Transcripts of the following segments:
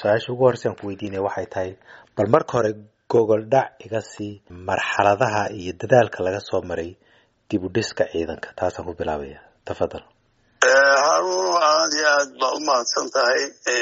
su-aasha ugu horreysaan ku weydiinaya waxay tahay bal marka hore gogol dhac iga sii marxaladaha iyo dadaalka laga soo maray dib u dhiska ciidanka taasaan ku bilaabaya tafadal haruun aad iyo aad baa u mahadsan tahay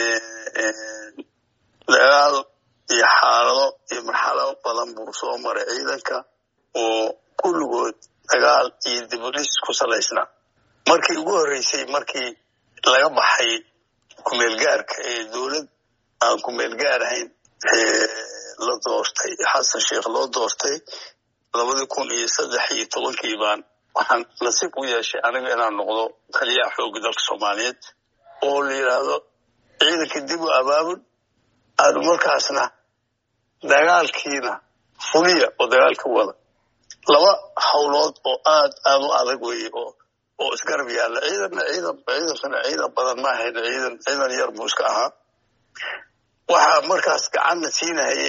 dagaal iyo xaalado iyo marxalado badan buu soo maray ciidanka oo kulligood dagaal iyo dib u dhis ku salaysnaa markii ugu horreysay markii laga baxay kumeelgaarka ee dowlad aan kumeelgaar ahayn la doortay xasan sheikh loo doortay labadii kun iyo saddex iyo tobankii baan waxaan nasiib u yeeshay aniga inaan noqdo taliyaha xoogga dalka soomaaliyeed oo la yidhaahdo ciidanka dib u abaabul aanu markaasna dagaalkiina fuliya oo dagaalka wada laba howlood oo aad aad u adag weye oo oo isgarab yaalla ciidanna ciidan ciidankana ciidan badan ma ahayn ciidan ciidan yar buu iska ahaa waxaa markaas gacanna siinahayay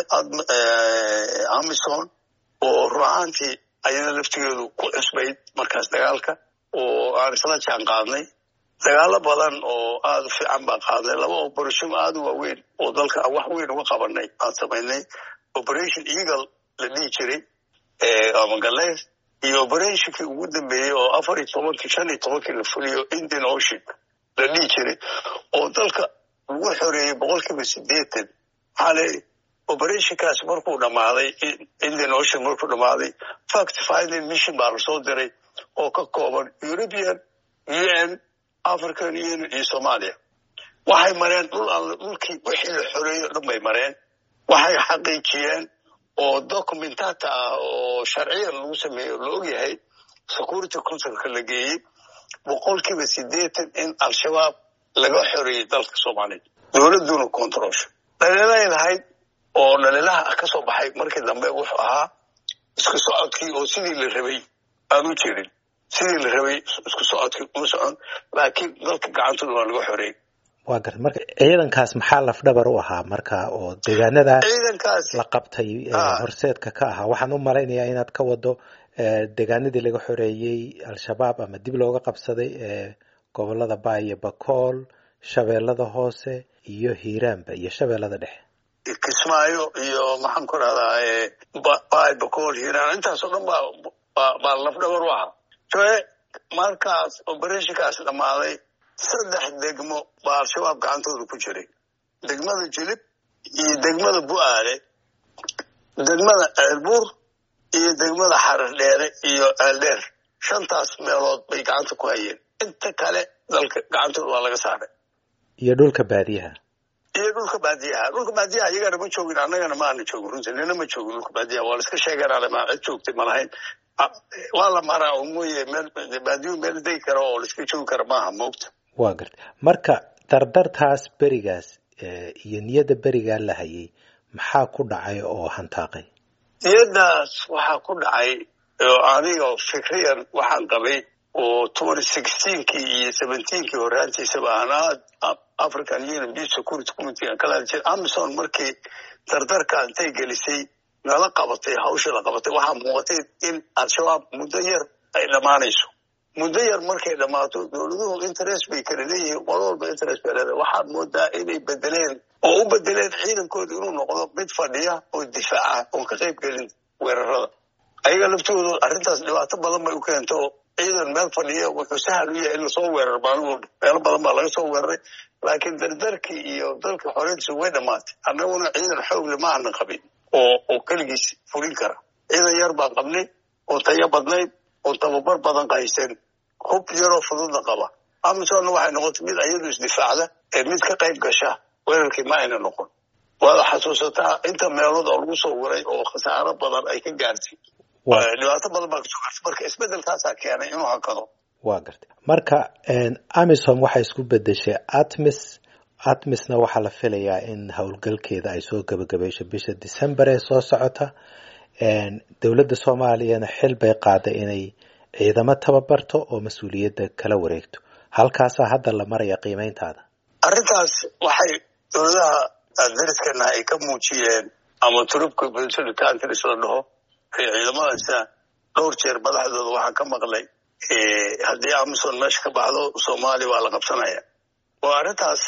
amison oo run ahaantii ayada laftigeedu ku cusbayd markaas dagaalka oo aan isla jaan qaadnay dagaalo badan oo aada u fiican baan qaadnay laba operation aada u waaweyn oo dalka aan wax weyn uga qabanay aan samaynay operation eagle la dhihi jiray amagaleys iyo operationkii ugu dambeeyey oo afar iyo tobankii shan iyo tobankii la fuliyo indian ocean la dhihi jiray oo dalka lagu xoreeyey boqolkiiba sideetan waxaa leeyahy operationkaas markuu dhammaaday indian ocean markuu dhammaaday fact finding mission baa lasoo diray oo ka kooban european u n african union iyo somalia waxay mareen dhul alle dhulkii wixii la xoreeyo dhan bay mareen waxay xaqiijiyeen oo documentata ah oo sharciyan lagu sameeyo la ogyahay security councilka la geeyey boqolkiiba sideetan in al-shabaab laga xoreeyey dalka soomaaliya dowladuna controlsho dhaliilay lahayd oo dhaliilaha ka soo baxay markii dambe wuxuu ahaa isku socodkii oo sidii la rabay aan u jirin sidii la rabay isku socodkii uma socon laakiin dalka gacantooda waa laga xoreeyey waa garta marka ciidankaas maxaa lafdhabar u ahaa marka oo deegaanada ciidankaas la qabtay horseedka ka ahaa waxaan u malaynayaa inaad ka wado deegaanadii laga xoreeyey al-shabaab ama dib looga qabsaday gobolada baa iyo bakool shabeellada hoose iyo hiiraanba iyo shabeellada dhexe kismaayo iyo maxaan ku rahdaa bay bakool hiiraan intaasoo dhan baa baa lafdhabar u ahaa joe markaas operationkaas dhammaaday saddex degmo baa al-shabaab gacantooda ku jiray degmada jilib iyo degmada bu-aale degmada ceelbuur iyo degmada xarar dheere iyo ceeldheer shantaas meelood bay gacanta ku hayeen inta kale dalka gacantooda waa laga saaray iyo dhulka baadiyaha iyo dhulka baadiyaha dhulka baadiyaha iyagana ma joogin annagana ma aana joogin runtii nina ma joogin dhulka baadiyaha waa la iska sheeganale ma cid joogtay ma lahayn waa la maraa oo mooye meel baadiyuhu meel degi kara oo la iska joogi kara maaha moogta waa garta marka dardartaas berigaas iyo niyadda berigaa la hayay maxaa ku dhacay oo hantaaqay niyaddaas waxaa ku dhacay oo aniga fikriyan waxaan qabay oo twenty sixteenkii iyo seventeenkii horaantiisaba aan aad african union peace security committee aan kala hadli jiray amison markii dardarka intay gelisay nala qabatay hawsha la qabatay waxaa muuqatay in al-shabaab muddo yar ay dhammaanayso muddo yar markay dhammaato dowladuhu interest bay kala leeyihiin qolo walba interest bay leedahay waxaad moodaa inay bedeleen oo u bedeleen ciidankooda inuu noqdo mid fadhiya oo difaaca oon ka qayb gelin weerarada ayaga laftoodu arrintaas dhibaato badan bay u keento ciidan meel fadhiya wuxuu sahal u yahay in lasoo weeraro maalin walba meelo badan baa laga soo weeraray laakiin dardarkii iyo dalka xoreyntiisu way dhammaatay annaguna ciidan xoogle ma aanan qabin oo oo keligiis fulin kara ciidan yar baan qabnay oo tayo badnayd oo tababar badan qaysan hub yaroo fududna qaba amisonna waxay noqotay mid ayadu isdifaacda ee mid ka qayb gasha weerarkii ma ayna noqon waada xasuusataa inta meelood oo lagu soo waray oo khasaaro badan ay ka gaartay dhibaato badan baa kasoo gaartay marka isbedelkaasaa keenay inuu hakado waa gartay marka amisom waxay isku bedeshay atmis atmisna waxaa la filayaa in howlgalkeeda ay soo gebagabeysho bisha december ee soo socota dowladda soomaaliyana xil bay qaaday inay ciidamo tababarto oo mas-uuliyadda kala wareegto halkaasaa hadda la maraya qiimeyntaada arrintaas waxay dowladaha dariskana ay ka muujiyeen ama turubka bulshada countries la dhaho ee ciidamadaasa dhowr jeer madaxdooda waxaan ka maqlay haddii amison meesha ka baxdo soomaaliya waa la qabsanaya waa arrintaas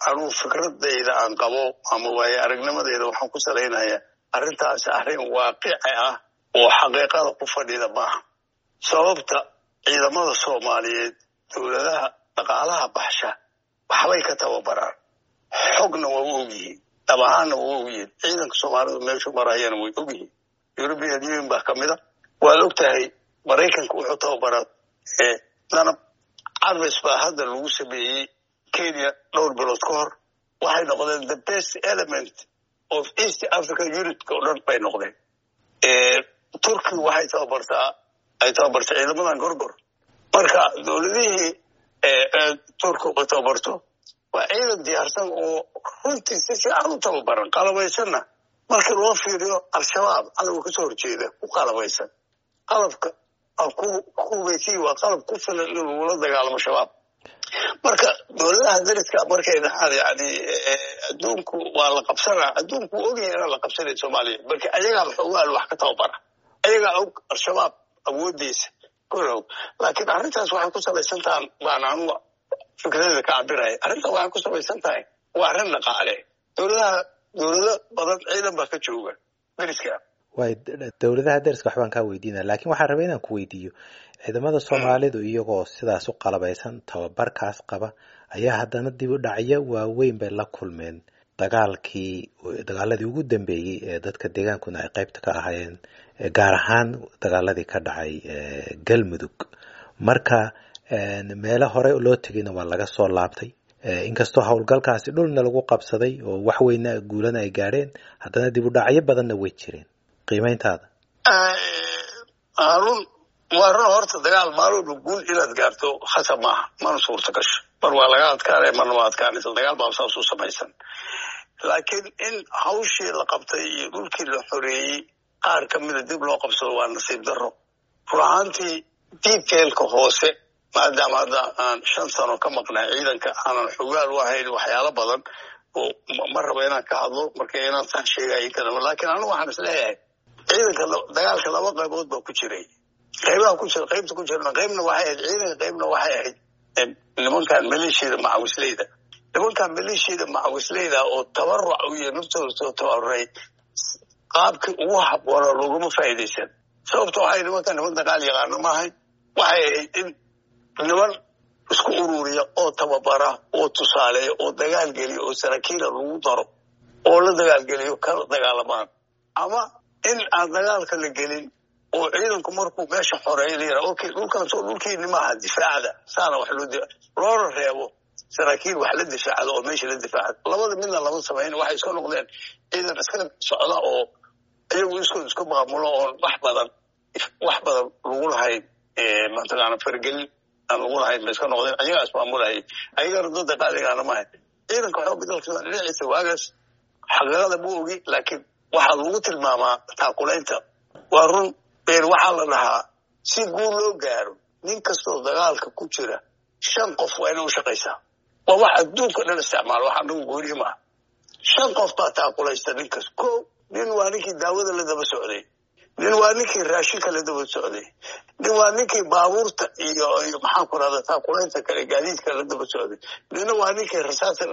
anuu fikradayda aan qabo ama waaye aragnimadayda waxaan ku salaynayaa arrintaasi arrin waaqici ah oo xaqiiqada ku fadhida maaha sababta ciidamada soomaaliyeed dowladaha dhaqaalaha baxsha waxbay ka tababaraan xogna waa u ogyihiin dhab ahaanna waa u ogyihiin ciidanka soomaalidu meeshu marayana way ogyihiin european union baa ka mida waad og tahay maraykanka wuxuu tababaraa danab carves baa hadda lagu sameeyey kenya dhowr bilood ka hor waxay noqdeen the best element of east africa unitka oo dhan bay noqdeen turki waxay tababartaa ay tababartay ciidamadan gorgor marka dowladihii turkiga tababarto waa ciidan diyaarsan oo runtii si fiican u tababaran qalabaysanna markii loo fiiriyo al-shabaab cadowga kasoo horjeeda ku qalabaysan qalabka kubaysi waa qalab ku filan in lagula dagaalamo shabaab marka dowladaha dariska markay dhahaan yani adduunku waa la qabsanaa adduunku wuu ogyahay inaan la qabsanayn soomaaliya marka ayagaa xoogaal wax ka tababara ayagaa og al-shabaab awoodiisa korow laakiin arrintaas waxay ku salaysan tahan baan anuga fikradada ka cabiraya arrintan waxay ku salaysan tahay waa arrin dhaqaale dowladaha dowlado badan ciidan baa ka jooga dariska way dowladaha dariska waxbaan kaa weydiinaya lakin waxaan rabay inaan ku weydiiyo ciidamada soomaalidu iyagoo sidaas u qalabaysan tababarkaas qaba ayaa haddana dib u dhacyo waaweyn bay la kulmeen dagaalkii dagaaladii ugu dambeeyey ee dadka deegaankuna ay qaybta ka ahaayeen gaar ahaan dagaaladii ka dhacay galmudug marka meelo hore loo tegayna waa laga soo laabtay inkastoo howlgalkaasi dhulna lagu qabsaday oo wax weyna guulana ay gaadheen haddana dib u dhacyo badanna way jireen qiimayntaada harun waa run horta dagaal maalooba guul inaad gaarto khasab maaha mana suurta gasho mar waa laga adkaanaya marna waa adkaanaysa dagaal baa saas u samaysan laakiin in hawshii la qabtay iyo dhulkii la xoreeyey qaar ka mida dib loo qabsado waa nasiib darro run ahaantii detailka hoose maadaama hadda aan shan sano ka maqnay ciidanka aanan xogaal u ahayn waxyaalo badan oo ma raba inaan ka hadlo marka inaan sax sheegayo kadaba laakiin anigu waxaan is leeyahay ciidanka dagaalka laba qaybood baa ku jiray qaybaha ku jira qaybta ku jirna qaybna waxay ahayd ciidanka qaybna waxay ahayd nimankan maleeshiyada macawisleyda nimankan maleeshiyada macawisleyda oo tabaruc u iyo naftooda soo tabaruray qaabkii ugu habboona looguma faa'iidaysan sababta waxay nimankan niman dagaal yaqaano maahay waxay ahayd in niman isku ururiya oo tababara oo tusaaleeya oo dagaal geliya oo saraakiila lagu daro oo la dagaalgeliyo kala dagaalamaan ama in aan dagaalka la gelin oo ciidanku markuu meesha xoreeya la yidhaha okay dhulkaasoo dhulkiini maaha difaacda saana wax loo loona reebo saraakiil wax la difaacda oo meesha la difaacda labada midna lama samayn waxay iska noqdeen ciidan iska socda oo iyagu iskood isku maamulo oon wax badan wax badan lagu lahayn mataqaana fargelin aan lagu lahayn bay iska noqdeen ayagaa ismaamulahayay ayagana dada qaaligaana maahay ciidanka xooga dalka dhinaciisa waagaas xaqiiqada ma ogi laakiin waxaa lagu tilmaamaa taakulaynta waa run been waxaa la dhahaa si guul loo gaaro nin kastoo dagaalka ku jira shan qof waa inay u shaqaysaa waa wax adduunka dhan isticmaalo wax anagu gooniye maaha shan qof baa taakulaysta ninkas ko nin waa ninkii daawada la daba socday nin waa ninkii raashinka la daba socday nin waa ninkii baabuurta iyo iyo maxaan ku rahda taakulaynta kale gaadiidka la daba socday nina waa ninkii rasaasa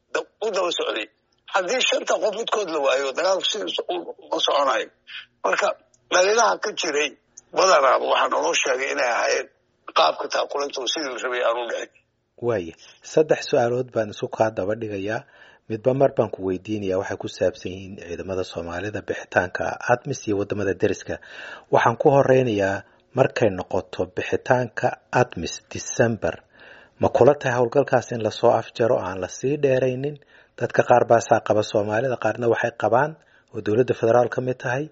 u daba socday haddii shanta qof midkood la waayo dagaalku sidiis uma soconayo marka dhalilaha ka jiray badanaaba waxaa naloo sheegay inay ahaayeen qaabka taakulinta sidii la rabay aanu dhicin waaya saddex su-aalood baan isu kaa daba dhigayaa midba mar baan ku weydiinaya waxay ku saabsan yihiin ciidamada soomaalida bixitaanka admis iyo wadamada deriska waxaan ku horeynayaa markay noqoto bixitaanka admis december ma kula tahay howlgalkaas in lasoo afjaro aan lasii dheeraynin dadka qaar baasaa qaba soomaalida qaarna waxay qabaan oo dowladda federaal ka mid tahay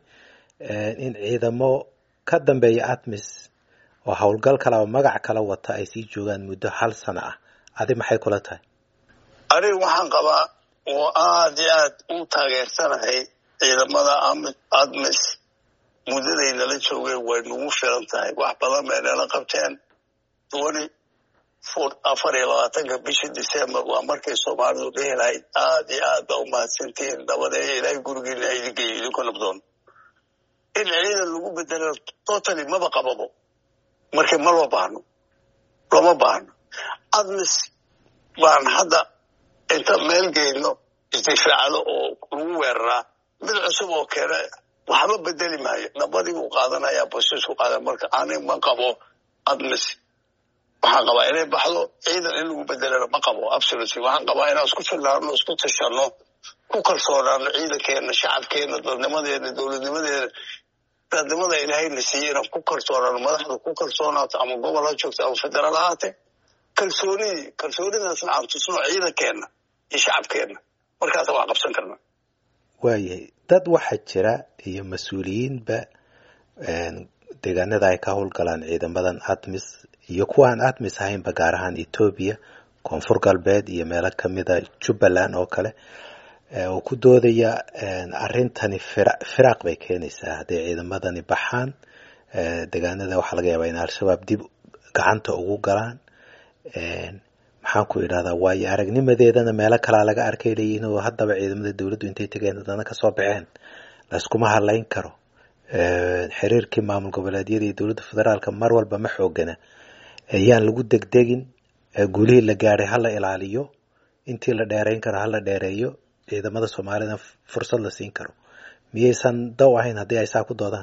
in ciidamo ka dambeeya admis oo howlgal kale oo magac kala wata ay sii joogaan muddo hal sano ah adi maxay kula tahay aniga waxaan qabaa oo aad iyo aad u taageersanahay ciidamada admis muddaday nala joogeen way nagu filan tahay wax badan bay nala qabteen twenty afar iyo labaatanka bishii december waa markay soomaalidu dhihi lahayd aad iyo aad baa umahadsantihiin dabadeeya ilaahay gurigiina idingeeyo idinku nabdoon in ciidan lagu bedelo totally maba qababo marka ma loo baahno looma baahno admis baan hadda inta meel geyno isdifaacdo oo lagu weeraraa mid cusub oo keena waxba bedeli maayo nabadii buu qaadanaya bosisku qaadan marka ani ma qabo admis waxaan qabaa inay baxdo ciidan in lagu bedelana ma qabo absolutely waxaan qabaa inaan isku filnaano isku tashano ku kalsoonaano ciidankeena shacabkeena dadnimadeena dowladnimadeena dadnimada ilaahayna siiyey inaan ku kalsoonaano madaxda ku kalsoonaato ama gobol ha joogto ama federaal ahaate kalsoonidii kalsoonidaasna aan tusno ciidankeena iyo shacabkeena markaasa wax qabsan karna waayahay dad waxaa jira iyo mas-uuliyiinba deegaanada ay ka howlgalaan ciidamadan admis iyo kuwa aan admis ahaynba gaar ahaan etoobiya koonfur galbeed iyo meelo kamida jubbaland oo kale oo ku doodaya arrintani firaaq bay keenaysaa hadday ciidamadani baxaan deegaanada waxaa laga yaabaa in al-shabaab dib gacanta ugu galaan maxaan ku idhahdaa waayo aragnimadeedana meelo kalaa laga arkay leeyihiin oo haddaba ciidamada dowladdu intay tegeen haddana kasoo baxeen layskuma hadlayn karo xiriirkii maamul goboleedyada iyo dowladda federaalka mar walba ma xoogana ayaan lagu degdegin guulihii la gaadhay hala ilaaliyo intii la dheerayn karo hala dheereeyo ciidamada soomaalida fursad la siin karo miyaysan daw ahayn haddii ay saa ku doodaan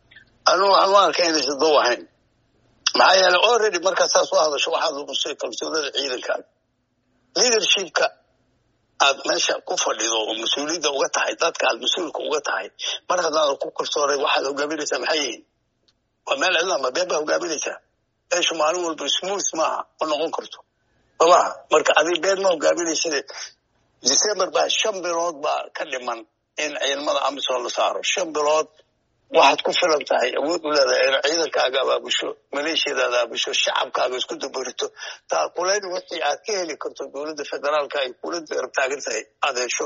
anu waxaan u arkay inaysan daw ahayn maxaa yeele already markaa saas u hadasho waxaad lumusay kalsoonada ciidankaaga leadershipka aad meesha ku fadhido oo mas-uuliyadda uga tahay dadka aad mas-uulka uga tahay mar haddaadan ku kalsoonay waxaad hogaaminaysaa maxay yihiin waa meel cidlaama been baa hogaaminaysaa meeshu maalin walba smooth maaha ma noqon karto somaa marka adig been ma hogaaminayside december baa shan bilood baa ka dhiman in ciidamada amisom la saaro shan bilood waxaad ku filan tahay awood u leedahay in ciidankaaga abaabusho maleeshiyadaada abaabusho shacabkaaga isku dabarito taakulayn wixii aad ka heli karto dowladda federaalka ay kula taagan tahay aad hesho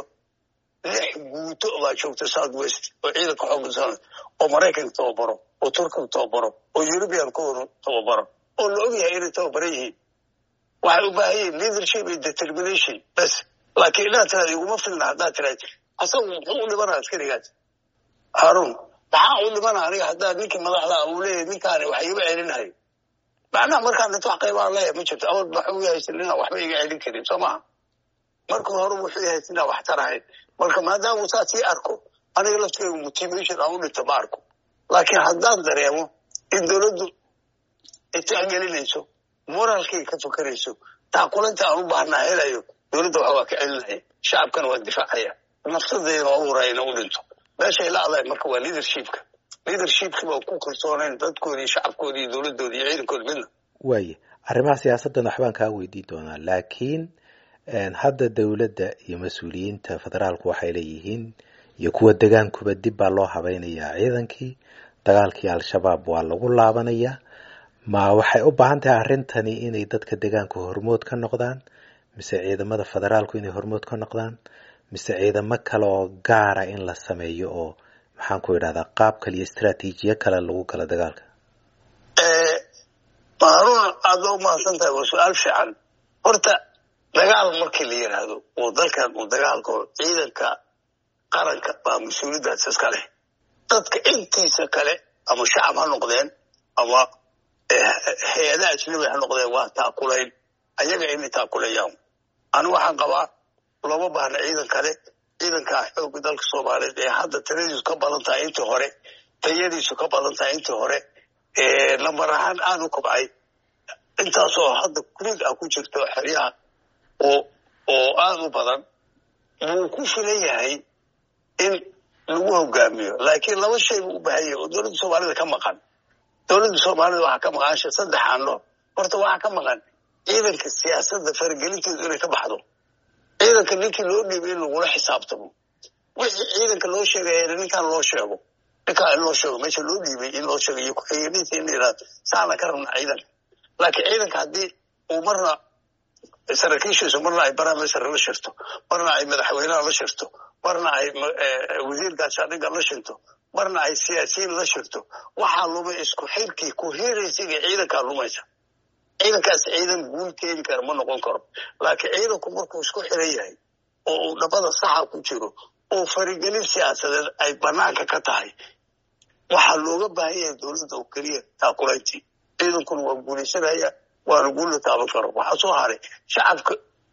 lix guuto baa joogta south west oo ciidanka xoogasan oo maraykanka tababaro oo turkiga tababaro oo eurubian ku tababaro oo la ogyahay inay tababaran yihiin waxay u baahan yihiin leadership iyo determination bes laakiin inaad tiraad iguma filna haddaad tiraad asagu muxuu u dhimanaa askarigaas haarun maxaa u dhimana aniga haddaa ninkii madaxda uu leeyahay ninkaani wax iga celinayo macnaha markaan dhinto wax qaybaan leeyahay ma jirto awal waxuu yahaysan inaan waxba iga celin karin soo maha marka hore wuxuu yahaysan inaan wax tarahayn marka maadaama saa sii arko aniga laftigeyga motivation aan u dhinto ma arko laakiin haddaan dareemo in dowladdu itixgelinayso moraalkayga ka fakarayso taakulinta aan u baahnaa helayo dowladda wax waa ka celinaya shacabkana waa difaacaya nafsadeyna waa u huraya ina u dhinto meeshay la adahay marka waa leadershipka leadershipki baa ku kalsoonayn dadkoodi iyo shacabkoodi iyo dowladdoodi iyo ciidankooda midna waaye arrimaha siyaasaddan waxbaan kaa weydiin doonaa laakiin hadda dowladda iyo mas-uuliyiinta federaalku waxay leeyihiin iyo kuwa degaankuba dib baa loo habaynayaa ciidankii dagaalkii al-shabaab waa lagu laabanayaa ma waxay u baahan tahay arrintani inay dadka degaanku hormood ka noqdaan mise ciidamada federaalku inay hormood ka noqdaan mise ciidamo kale oo gaara in la sameeyo oo maxaan ku idhahdaa qaab kale iyo istraatiijiyo kale lagu galo dagaalka maharuun aada u mahadsan tahay waa su-aal fiican horta dagaal markii la yidhaahdo oo dalkan uu dagaalka ciidanka qaranka baa mas-uuliyaddaas iska leh dadka intiisa kale ama shacab ha noqdeen ama hay-adaha ajnabi ha noqdeen waa taakulayn ayaga inay taakulayaan anigu waxaan qabaa looma baahna ciidan kale ciidankaa xooga dalka soomaaliyeed ee hadda tiradiisu ka badan tahay intii hore tayadiisu ka badan tahay intii hore lambar ahaan aada u kobcay intaasoo hadda kurid ah ku jirto xeryaha oo oo aada u badan wuu ku filan yahay in lagu hogaamiyo laakiin laba shay buu u baahan yahay oo dowladda soomaalida ka maqan dowladda soomaalida waxaa ka maqan sha saddex aano horta waxaa ka maqan ciidanka siyaasadda faragelinteedu inay ka baxdo ciidanka ninkii loo dhiibay in lagula xisaabtamo wixii ciidanka loo sheegaya ninkaan loo sheego ninkaan in loo sheego meesha loo dhiibay in loo sheego iyo ku-xigeeninta in la yidhahdo saana ka rabna ciidanka laakiin ciidanka haddii uu marna saraakiishiisu marna ay baraamisar la shirto marna ay madaxweynaha la shirto marna ay wasiir gaashaandhigga la shirto marna ay siyaasiyiin la shirto waxaa lumay isku xirkii ku hiiraysiga ciidankaa lumaysa ciidankaas ciidan guul keeni kara ma noqon karo laakiin ciidanku markuu isku xiran yahay oo uu dhabada saxa ku jiro oo farigelin siyaasadeed ay banaanka ka tahay waxaa looga baahan yahay dowladda oo keliya taakulayntii ciidankuna waa guulaysanaya waana guul la taaban karo waxaa soo haray shacabka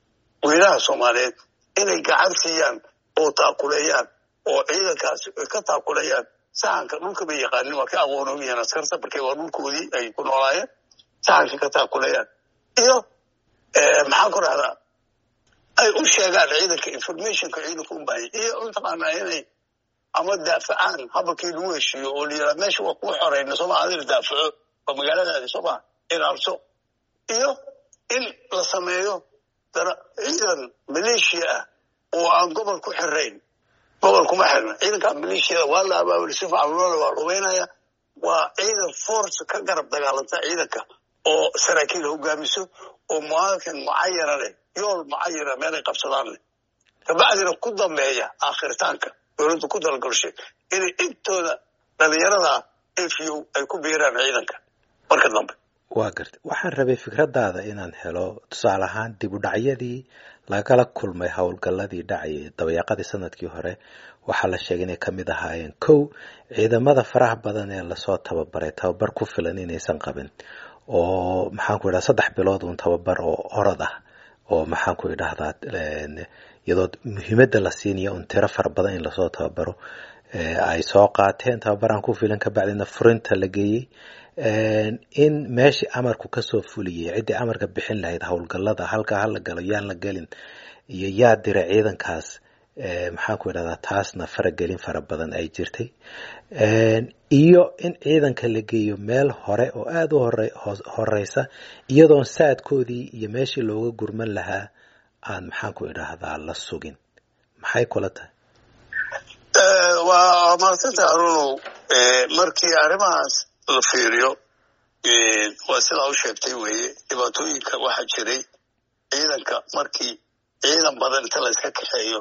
weynaha soomaaliyeed inay gacan siiyaan oo taakuleeyaan oo ciidankaasi ay ka taakuleeyaan sahanka dhulka bay yaqaanin waa ka aqoon og yihiin askarta markay waa dhulkoodii ay ku noolaayeen sahanka ka taakuleeyaan iyo maxaan ku rahdaa ay u sheegaan ciidanka informationka ciidanka u baahaya iyo mataqaanaa inay ama daafacaan habalkii lagu heshiiyo oo la yidhaha meesha waa kuu xoreyna sooma adina daafaco waa magaaladaadi sooma inaarso iyo in la sameeyo ciidan maleeshiya ah oo aan gobol ku xirayn gobol kuma xirna ciidanka maleeshiyada waa la abaabuli si fiican loola waa rumaynaya waa ciidan force ka garab dagaalanta ciidanka oo saraakiil hogaamiso oo muaakan mucayana leh yool mucayana meelay qabsadaan leh kabacdina ku dambeeya aakhiritaanka dowladdu ku dalgalshay inay intooda dhalinyarada efiyow ay ku biiraan ciidanka marka dambe waa garta waxaan rabay fikradaada inaan helo tusaale ahaan dib u dhacyadii lagala kulmay howlgalladii dhacayay dabayaaqadii sanadkii hore waxaa la sheegay inay kamid ahaayeen kow ciidamada faraha badan ee lasoo tababaray tababar ku filan inaysan qabin oo maxaan ku idhahda saddex bilood uun tababar oo orod ah oo maxaan ku idhahdaa iyadoo muhiimadda la siinayo un tiro fara badan in lasoo tababaro ay soo qaateen tababaraan ku filan kabacdina furinta la geeyey in meeshii amarku kasoo fuliyey ciddii amarka bixin lahayd howlgallada halkaa hala galo yaan la gelin iyo yaa dira ciidankaas maxaan ku idhahdaa taasna faragelin fara badan ay jirtay iyo in ciidanka la geeyo meel hore oo aada u horeysa iyadoon saadkoodii iyo meeshii looga gurman lahaa aan maxaan ku idhaahdaa la sugin maxay kula tahay waa maasanta arunow markii arrimahaas la fiiriyo waa sidaa u sheegtay weeye dhibaatooyinka waxaa jiray ciidanka markii ciidan badan inta la iska kaxeeyo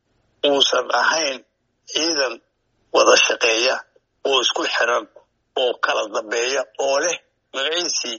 uusan ahayn ciidan wada shaqeeya oo isku xiran oo kala dambeeya oo leh magaciisii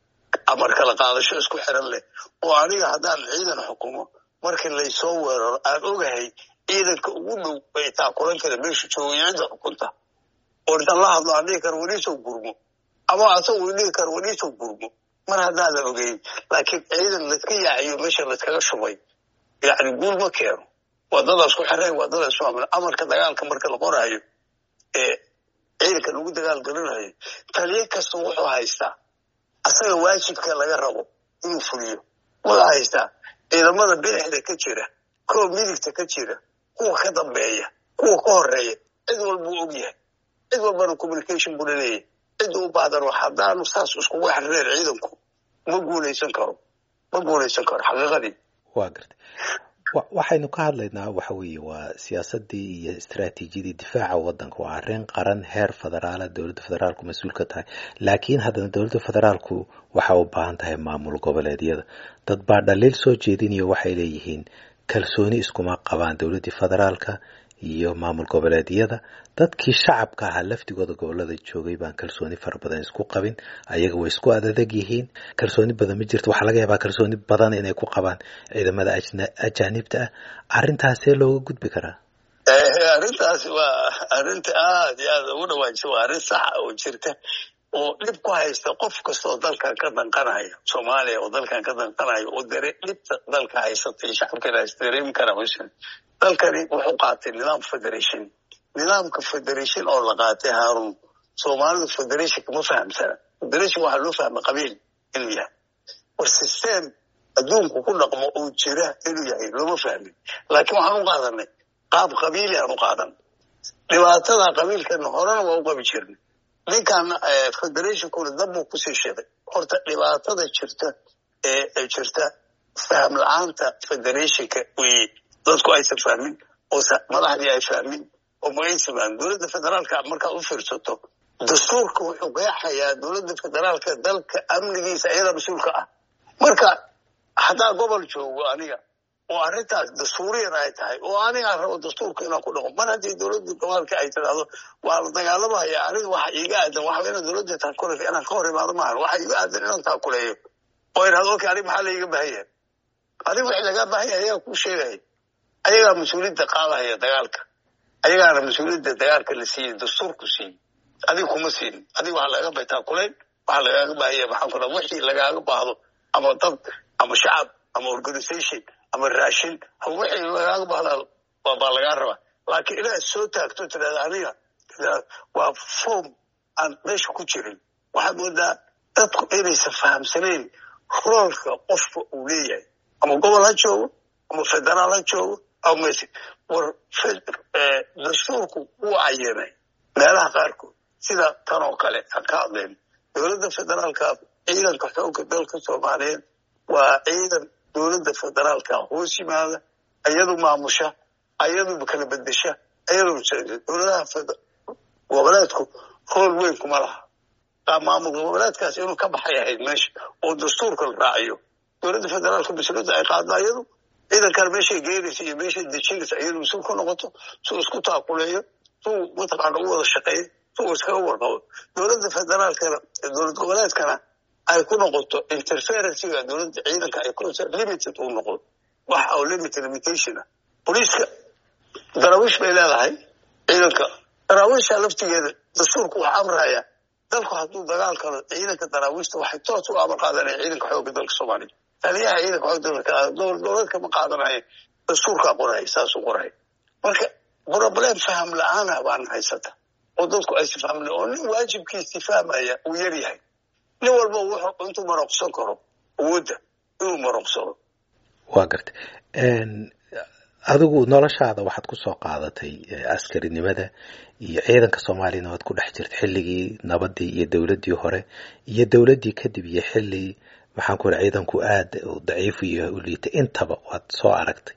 amar kala qaadasho isku xiran leh oo aniga haddaan ciidan xukumo markii laysoo weeraro aan ogahay ciidanka ugu dhow bay taakulan kara meesha joogay cidda xukunta oo intaan la hadlo aan dhihi karo weliisoo gurmo ama asagu dhihi karo weliisoo gurmo mar haddaadan ogeyn laakiin ciidan layska yaaciyo meesha layskaga shubay yacni guul ma keeno wadadaas ku xireen wadada isu amna amarka dagaalka marka la qoraayo ee ciidanka lagu dagaal galinayo taliye kasta wuxuu haystaa asaga waajibka laga rabo inuu fuliyo wuxuu haystaa ciidamada bidixda ka jira kuwa midigta ka jira kuwa ka dambeeya kuwa ka horeeya cid walbuu og yahay cid walbana communication buu laleeyahy cidda u baahdan haddaanu saas iskugu xirneen ciidanku ma guulaysan karo ma guulaysan karo xaqiiqadii waa gartay waxaynu ka hadlaynaa waxa weeye waa siyaasadii iyo istaraatiijiyadii difaaca wadanka waa arrin qaran heer federaala dowladda federaalku mas-uul ka tahay laakiin haddana dowladda federaalku waxa u baahan tahay maamul goboleedyada dad baa dhaliil soo jeedinayo waxay leeyihiin kalsooni iskuma qabaan dowladdii federaalka iyo maamul goboleedyada dadkii shacabka ahaa laftigooda gobolada joogay baan kalsooni fara badan isku qabin ayaga way isku adadeg yihiin kalsooni badan ma jirto waxaa laga yaabaa kalsooni badan inay ku qabaan ciidamada ajaanibta ah arrintaasee looga gudbi karaa arrintaas waa arrinta aada iyo aada ugu dhawaajisa waa arrin saxa oo jirta oo dhib ku haysta qof kasta oo dalkan ka danqanayo soomaaliya oo dalkan ka danqanayo oo dare dhibta dalka haysatay shacabkeena is dareemi kara hushan dalkani wuxuu qaatay nidaam federation nidaamka federation oo la qaatay haarun soomaalidu federationka ma fahamsana federation waxaa loo fahma qabiil inuu yahay war system adduunku ku dhaqmo oo jira inuu yahay looma fahmin laakiin waxaan u qaadanay qaab qabiili aan u qaadan dhibaatada qabiilkana horena waa u qabi jirnay ninkan federationkuna dabbuu kusii shiday horta dhibaatada jirta ee jirta faham la-aanta federationka weye dadku aysan fahmin oo madaxdii ay fahmin oo magaysa fahmin dowladda federaalka markaad u fiirsato dastuurka wuxuu qeexayaa dowladda federaalka dalka amnigiisa iyada mas-uulka ah marka haddaa gobol joogo aniga oo arrintaas dastuuriyan ay tahay oo anigaan rabo dastuurka inaan ku dhaqo mar haddii dowladda gobolka ay tidhaahdo waa la dagaalamaya aniga waxa iiga aadan waxa ina dowladda taakuleeyo inaan ka hor imaado maahan waxa iiga aadan inaan taakuleeyo oo idhahdo okay aniga maxaa laiga baahan yahay adiga wixii lagaa baahan yahay ayagaa kuu sheegaya ayagaa mas-uuliyadda qaadahaya dagaalka ayagaana mas-uuliyadda dagaalka la siiyey dastuurku siiyey adiga kuma siinin adiga waxaa lagaga bay taakulayn waxaa lagaaga baahanya maxaan ku dhaha wixii lagaaga baahdo ama dad ama shacab ama organisation ama raashin wixii lagaaga bahdaa baa lagaa rabaa laakiin inaad soo taagto tirahda aniga waa form aan meesha ku jirin waxaad moodaa dadku inaysan fahamsanayn roolka qofka uu leeyahay ama gobol ha joogo ama federaal ha joogo ama war dastuurku wuu cayinay meelaha qaarkood sida tan oo kale aan ka hadlayno dowladda federaalka ciidanka xoogga dalka soomaaliyeed waa ciidan dowladda federaalka hoos yimaada ayadu maamusha ayadu kala bedesha ayadu dowladaha goboleedku rool weyn kuma laha maamul goboleedkaas inuu ka baxay ahayd meesha oo dastuurka la raaciyo dowladda federaalka mas-uuliyadda ay qaadda ayadu ciidankan meeshay geynaysa iyo meeshay dejinaysa iyadu mas-uul ku noqoto suu isku taakuleeyo suu mataqaana u wada shaqeeyo suu iskaga warqabo dowladda federaalkana dowlad goboleedkana ay ku noqoto interferencega dowladda ciidanka ay ku limited uu noqdo wax oo limit limitation ah boliiska daraawiish bay leedahay ciidanka daraawiisha laftigeeda dastuurku wax amraya dalku hadduu dagaal kalo ciidanka daraawiishta waxay toos u amar qaadanaya ciidanka xoogga dalka soomaaliya taliyaha ciidanka xoogga dalka dowlad goboleedka ma qaadanaya dastuurkaa qoraya saasuu qoraya marka problem faham la-aana baana haysata oo dadku aysi fahmle oo nin waajibkiisi fahmaya uu yar yahay nin walba wuxuu intuu maroqsan karo awoodda inuu maroqsado waa garta adigu noloshaada waxaad ku soo qaadatay askarinimada iyo ciidanka soomaaliyana waad ku dhex jirta xilligii nabadii iyo dowladdii hore iyo dowladdii kadib iyo xilli maxaan ku ira ciidanku aada daciifu iyo u liitay intaba waad soo aragtay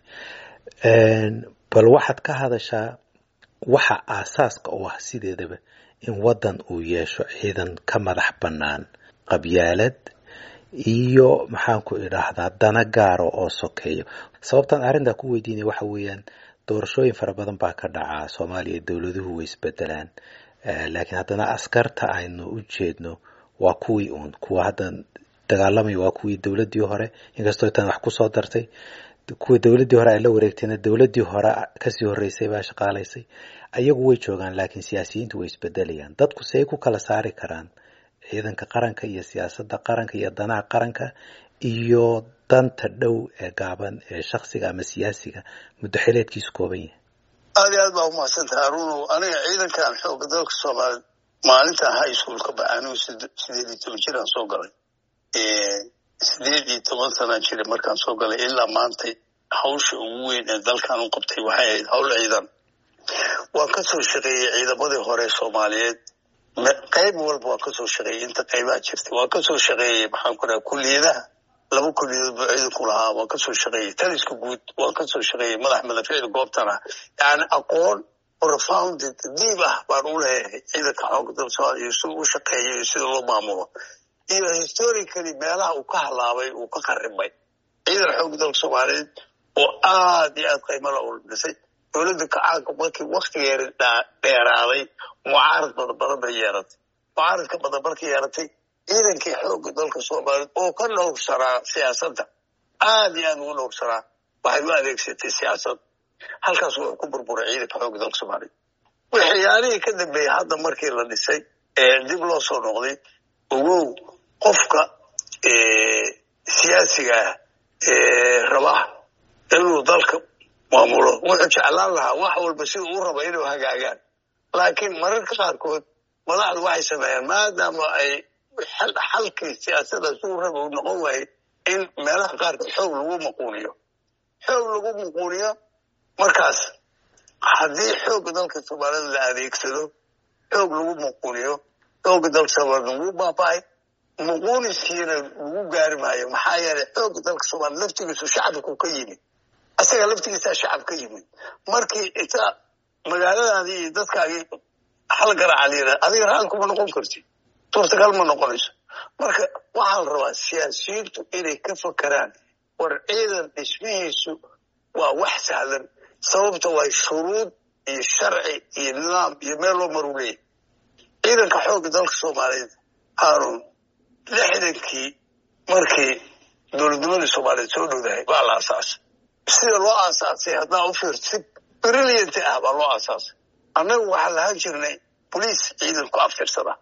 bal waxaad ka hadashaa waxa aasaaska u ah sideedaba in waddan uu yeesho ciidan ka madax bannaan qabyaalad iyo maxaan ku idhaahdaa dana gaaro oo sokeeyo sababtaan arrintaa ku weydiinaya waxa weeyaan doorashooyin fara badan baa ka dhacaa soomaaliya dowladuhu way isbedelaan laakiin haddana askarta aynu u jeedno waa kuwii uun kuwa hadda dagaalamaya waa kuwii dowladdii hore inkastoo tan wax kusoo dartay kuwa dowladdii hore ay la wareegtayna dowladdii hore kasii horreysay baa shaqaalaysay ayagu way joogaan laakiin siyaasiyiintu way isbedelayaan dadku say ku kala saari karaan ciidanka qaranka iyo siyaasadda qaranka iyo danaha qaranka iyo danta dhow ee gaaban ee shaksiga ama siyaasiga muddo xileedkiisu kooban yahay aad iyo aad baa umahadsantaha aruno aniga ciidankan xooga dalka soomaaliya maalintan high schoolka baxaanigu sideed iyo toban jiraan soo galay sideed iyo toban sanaan jiray markaan soo galay ilaa maantay hawsha ugu weyn ee dalkan u qabtay waxay ahayd hawl ciidan waan ka soo shaqeeyey ciidamadii hore soomaaliyeed qayb walba waan kasoo shaqeeyey inta qaybaha jirtay waan kasoo shaqeeyey maxaan ku dhaha kuliyadaha laba kuliyadood buu ciidanku lahaa waan kasoo shaqeeyey taliska guud waan kasoo shaqeeyey madax madafiicda goobtana yani aqoon profounded diib ah baan u leeyahay ciidanka xooga dalka soomaaliya iyo sida u shaqeeyo iyo sida loo maamulo iyo historically meelaha uu ka halaabay uu ka qaribay ciidan xooga dalka soomaaliyeed oo aad iyo aad qiimala u dhisay dowladda kacaanka markii waktigeeda dheeraaday mucaarad badan badan bay yeeratay mucaaradka badan markay yeeratay ciidankii xoogga dalka soomaaliyeed oo ka dhowrsanaa siyaasadda aad iyo aad ugu dhowrsanaa waxay u adeegsatay siyaasad halkaas wuxuu ku burburay ciidanka xoogga dalka soomaaliyeed waxyaalihii ka dambeeyey hadda markii la dhisay ee dib loo soo noqday ogow qofka siyaasiga ah ee rabaa inuu dalka maamulo wuxuu jeclaan lahaa wax walba sida uu raba inuu hagaagaan laakiin mararka qaarkood madaxdu waxay sameeyaan maadaama ay xalkii siyaasadaas uu raba uu noqon waayey in meelaha qaarkood xoog lagu maquuniyo xoog lagu maquuniyo markaas haddii xoogga dalka soomaalida la adeegsado xoog lagu maquuniyo xoogga dalka soomaalida wuu baaba'ay maquuniskiina lagu gaari maayo maxaa yeelay xoogga dalka soomaalida laftigiisu shacabku ka yimid asaga laftigiisaa shacab ka yimid markii inta magaaladaadii iyo dadkaagii hal garaaca la yidhaha adiga raal kuma noqon kartid suurtagal ma noqonayso marka waxaa la rabaa siyaasiyiintu inay ka fakeraan war ciidan dhismihiisu waa wax sahlan sababta waa shuruud iyo sharci iyo nidaam iyo meel loo maru leeyahy ciidanka xoogga dalka soomaaliyeed haarun lixdankii markii dowladnimadii soomaaliyeed soo dhowdahay baa la aasaasay sida loo aasaasay haddaa u fiirto si brilliant ah baa loo aasaasay annagu waxaan lahaan jirnay boliis ciidan ku aftirsada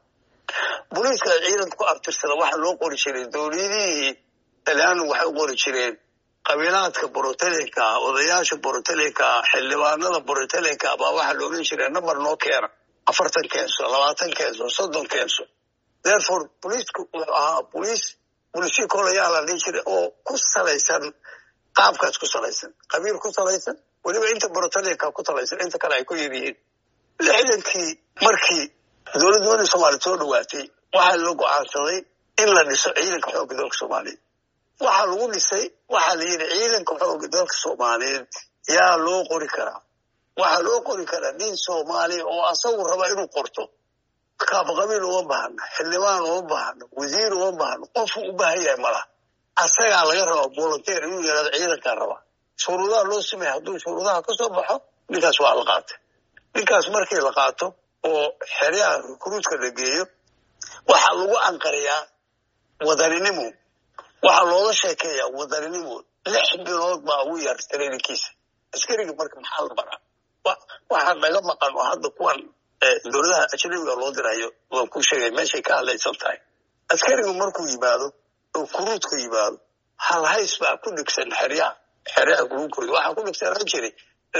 boliiska ciidan ku aftirsada waxaa loo qori jiray dowladihii talyaanu waxay u qori jireen qabiilaadka borotelinka ah odayaasha borotelinka ah xildhibaanada borotelinka baa waxaa la oran jiray number noo keena afartan keenso labaatan keenso soddon keenso therefore boliisku wuxuu ahaa boliis bulsho kolayaa la dhihi jiray oo ku salaysan qaabkaas ku salaysan qabiil ku salaysan weliba inta borotelinka ku salaysan inta kale ay ku yar yihiin lixdankii markii dowladnimadii soomaaliya soo dhawaatay waxaa la go-aansaday in la dhiso ciidanka xoogga dalka soomaaliyeed waxaa lagu dhisay waxaa la yidhi ciidanka xoogga dalka soomaaliyeed yaa loo qori karaa waxaa loo qori karaa nin soomaaliya oo asagu raba inuu qorto kaabaqabiil uma baahna xildhibaan uma baahna wasiir uma baahna qofku u baahan yahay malaha asagaa laga rabaa volunteer inuu yihahdo ciidankaa rabaa shuruudaha loo sameeya hadduu shuruudaha ka soo baxo ninkaas waa la qaatay ninkaas markii la qaato oo xeryaha rukuruudka la geeyo waxaa lagu anqariyaa wadaninimo waxaa looga sheekeeyaa wadaninimo lix bilood baa ugu yar traininkiisa askariga marka maxaa la baraa waxaa naga maqan oo hadda kuwan dowladaha ajnabiga loo dirayo waan ku sheegay meeshay ka hadlaysan tahay askarigu markuu yimaado oo kuruudku yimaado halhays baa ku dhigsan xeryaha xeryaha kuruudkooda waxaa ku dhigsanaan jiray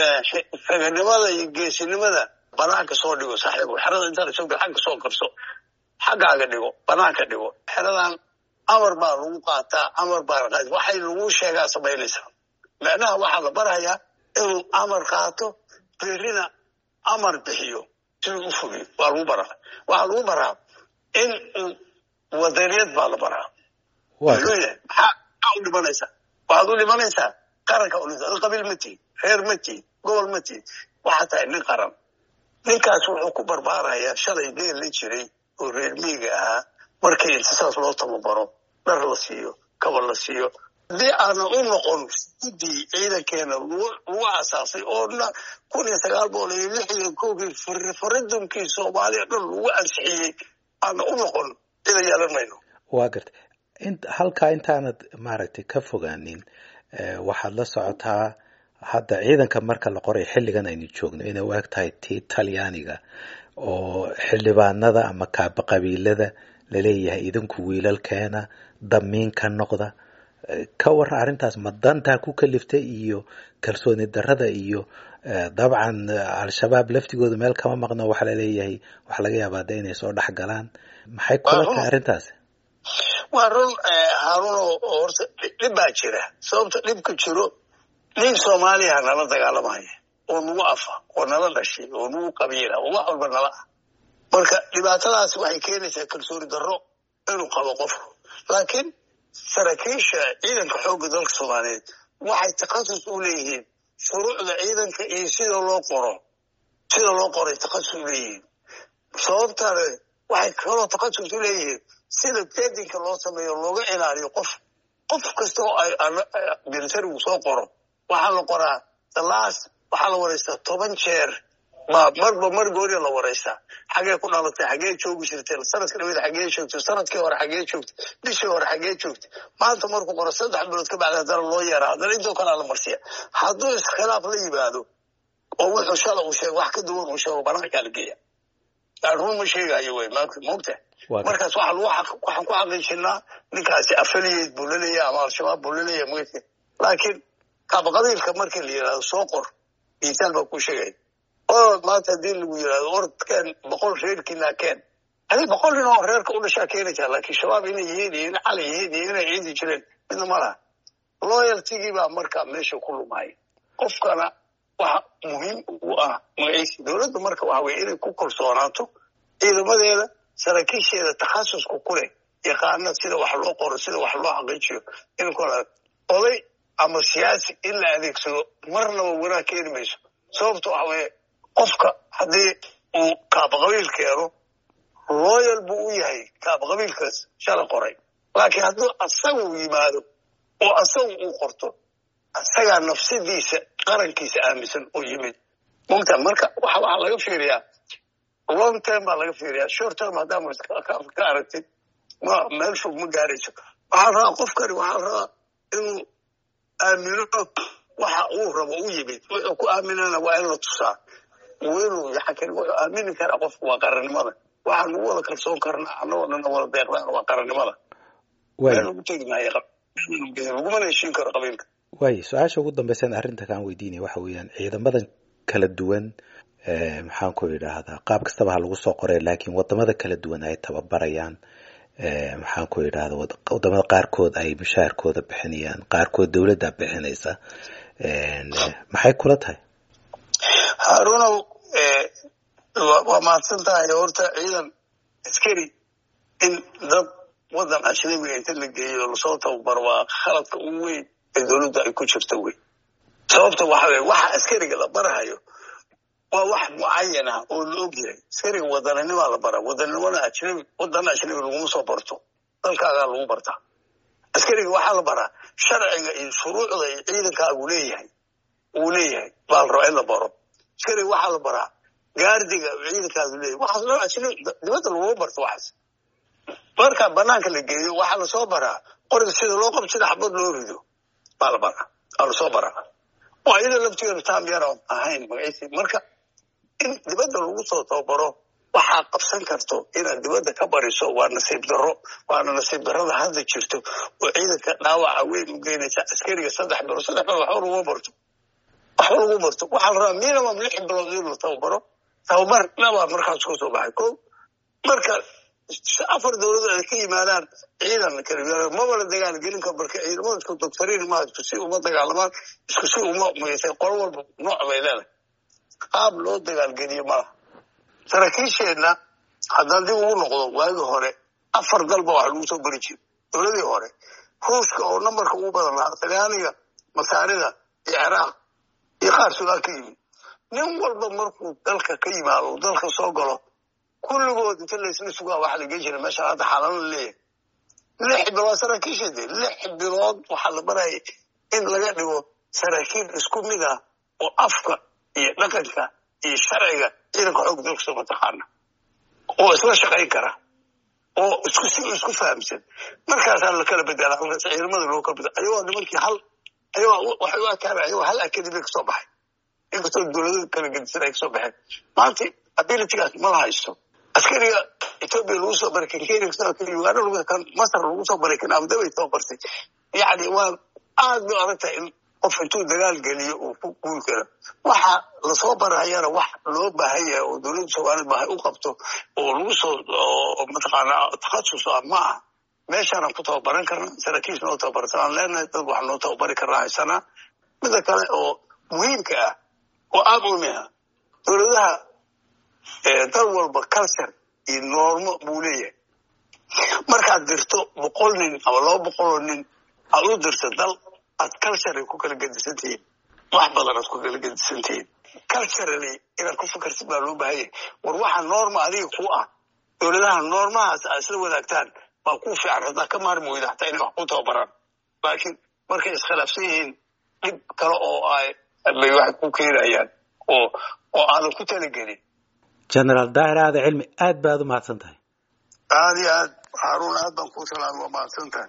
raganimada iyo geesinimada banaanka soo dhigo saaxiibo xerada intaan soo gal xagga soo qabso xaggaaga dhigo banaanka dhigo xeradan amar baa lagu qaataa amar baa la qaata waxay lagu sheegaa samaynaysaa macnaha waxaa la barayaa inuu amar qaato berrina amar bixiyo siduu u fugiyo waa lagu baraa waxaa lagu baraa in uu wadaniyad baa la baraa wuxuu yahay maxaa u dhimanaysaa waxaad u dhimanaysaa qaranka u qabiil ma tihin reer ma tihin gobol ma tihin waxaa tahay nin qaran ninkaas wuxuu ku barbaarayaa shalay geel la jiray oo reer miiga ahaa markii intisaas loo tababaro dhar la siiyo kaba la siiyo haddii aana u noqon guddii ciidankeena lagu asaasay oo kun iyo sagaal boqol iyo lix iyo kowgii referendumkii soomaaliya dhan lagu ansixiyey aana u noqon cida yeelan mayno waa garta halkaa intaanad maaragtay ka fogaanin waxaad la socotaa hadda ciidanka marka la qoray xilligan aynu joogno inay u eg tahay tii talyaaniga oo xildhibaanada ama kaaba qabiilada laleeyahay idinku wiilalkeena damiin ka noqda ka waran arrintaas ma dantaa ku kaliftay iyo kalsooni darada iyo dabcan al-shabaab laftigooda meel kama maqno waxaa laleeyahay waxa laga yaabaa de inay soo dhex galaan maxay kula tahay arrintaas waa run haarun oo horta dhib baa jira sababta dhibka jiro nin soomaaliya nala dagaalamaya oo nagu afa oo nala dhashay oo nagu qabiila oo wax walba nala ah marka dhibaatadaas waxay keenaysaa kalsooni darro inuu qabo qofku laakiin saraakiisha ciidanka xoogga dalka soomaaliyeed waxay takhasus u leeyihiin shuruucda ciidanka iyo sida loo qoro sida loo qoray takhasus u leeyihiin sababtana waxay kaloo takhasus u leeyihiin sida bedinka loo sameeyo looga ilaaliyo qof qof kasta oo ay militarigu soo qoro waxaa la qoraa dalaas waxaa la wareystaa toban jeer baa marba mar gooriya la wareystaa xagee ku dhalatay xagee joogi jirtay sanadka dhaweed xagee joogtay sanadkii hore xagee joogtay bishii hore xagee joogtay maanta markuu qoro saddex bilood ka bacdi haddana loo yeeraa haddana intoo kalea la marsiya hadduu iskhilaaf la yimaado oo wuxuu shala uu sheego wax ka duwan uu sheego banaankaa la geeya run ma sheegayo wey mogta markaas waxaan ku xaqiijinaa ninkaasi affiliate buu laleeyahay ama al-shabaab buu laleeyahay mogta laakiin qaabqabiilka markii la yidhahdo soo qor miisaal baa ku sheegaya orod maanta haddii lagu yidhahdo orodkeen boqol reerkiinaa keen adi boqol nin oo reerka u dhashaa keenaysaa laakiin shabaab inay yihiin iyo ina cali yihiin iyo inay ciidi jireen midna ma laha loyaltigii baa markaa meesha ku lumaya qofkana waxa muhiim u ah magaciisi dowladda marka waxa weye inay ku kalsoonaato ciidamadeeda saraakiisheeda takhasusku ku leh yaqaana sida wax loo qoro sida wax loo xaqiijiyo in oday ama siyaasi in la adeegsado marnaba wanaag keeni mayso sababta waxa weye qofka haddii uu kaabaqabiil keeno loyal buu u yahay kaabaqabiilkaas shala qoray laakiin hadduu asagu yimaado oo asagu uu qorto asagaa nafsadiisa qarankiisa aaminsan oo yimid mogta marka waxa waxaa laga fiiriyaa long term baa laga fiiriyaa short term haddaa ka aragtid ma meel fog ma gaarayso waxaa rabaa qofkani waxaa rabaa inuu aamino waxa uu rabo u yimid wuxuu ku aaminana waa in la tusaa inuu yakan wuxuu aamini karaa qofku waa qarannimada waxaan ugu wada kalsoon karnaa annagoo dhanna wada deeqdaan waa qarannimada meel lagu tegi maayo lagumana heshiin karo qabiilka waayo su-aasha ugu dambaysan arrinta kaan weydiinaya waxa weeyaan ciidamadan kala duwan maxaan ku idhaahdaa qaab kastaba ha lagu soo qoray laakiin wadamada kala duwan ay tababarayaan maxaan ku idhahda wadamada qaarkood ay mushaharkooda bixinayaan qaarkood dowladda bixinaysa maxay kula tahay harunow waa mahadsan tahay horta ciidan askari in dad wadan ajnabiga inta la geeyo lasoo tababaro waa khaladka ugu weyn ee dowladda ay ku jirto wey sababta waxa weye waxa askariga la barahayo waa wax mucayan ah oo la og yahay askariga wadaninimaa la bara wadanimona ajnabi wadana ajnabi laguma soo barto dalkaagaa lagu bartaa askariga waxaa la baraa sharciga iyo shuruucda iyo ciidankaagu leeyahay uu leeyahay baa la rabaa in la baro askariga waxaa la baraa gaardiga ciidankaagu leeyahay waxaas loo ajnabi dibadda laguma barto waxaas marka banaanka la geeyo waxaa lasoo baraa qoriga sida loo qabto sida xabad loo rido baa la baraa aa lasoo baraa waa iyada laftigeedu taam yaro ahayn magaciisi marka in dibadda lagu soo tababaro waxaa qabsan karto inaad dibadda ka bariso waa nasiib darro waana nasiib darrada hadda jirto oo ciidanka dhaawaca weyn u geynaysa askariga saddex bilood saddex bilood waxba laguma barto waxba lagu barto waxaa la rabaa minimum lix bilood in la tababaro tababar dhabaa markaas ka soo baxay ko marka afar dowladood ay ka yimaadaan ciidan kala maba la dagaal gelin karo marka ciidamada isku doctoriin ma isku si uma dagaalamaan isku si uma maysay qolo walba nooc bay leedahay qaab loo dagaalgeliyo malaha saraakiisheenna haddaan dib ugu noqdo waagii hore afar dalba waxa lagu soo bari jira dowladii hore ruushka oo nambarka ugu badan lahaa talyaaniga masaarida iyo ciraaq iyo qaar suudaan ka yimid nin walba markuu dalka ka yimaado dalka soo galo kulligood inta laysla sugaa waxa la gen jira meesha hadda xaalano leeyahay lix bilood saraakiishade lix bilood waxaa la baraya in laga dhigo saraakiil isku mid ah oo afka iyo dhaqanka iyo sharciga ciidanka xoog dalka soo mataqaana oo isla shaqayn kara oo isku si isku fahamsan markaasaa la kala bedela ciidamada loo kala bedela ayagoo nimankii hal ayagoo waxay u arkaan ayagoo hal academy kasoo baxay inkastoo dowladada kala gedisan ay kasoo baxeen maanta abilitygaas ma la haysto askariga ethoobia lagu soo baray kan kenya kasoo kan uganda lagu kan masar lagu soo baray kan abudabay soo bartay yacni waa aad bay adag tahay in qof intuu dagaal geliyo uu ku guul karo waxa lasoo barayana wax loo baahan yahay oo dowladda soomaaliyad baahay u qabto oo lagu soo oo mataqaana takhasus ah ma ah meeshaanaan ku tababaran karna saraakiis noo tababarsanaan leenahay dad wax noo tababari karnaa haysanaa mida kale oo muhiimka ah oo aad umi ah dowladaha dal walba culture iyo noormo buu leeyahay markaad dirto boqol nin ama laba boqoloo nin aad u dirto dal aad culturally ku kala gedisan tihiin wax badan aad ku kala gedisan tihiin culturally inaad ku fikartid baa loo baahan yahay war waxa noorma adiga ku ah dowladaha noormahaas aad isla wadaagtaan baa ku fiican haddaa ka maarmi weyda hataa inay wax ku tababaraan laakiin markay iskhilaafsan yihiin dhib kale oo ay bay waxay ku keenayaan oo oo aadan ku talagelin generaal daahir aada cilmi aad baad u mahadsan tahay aad iyo aad haruun aad baan kuu salaamay waa mahadsan tahay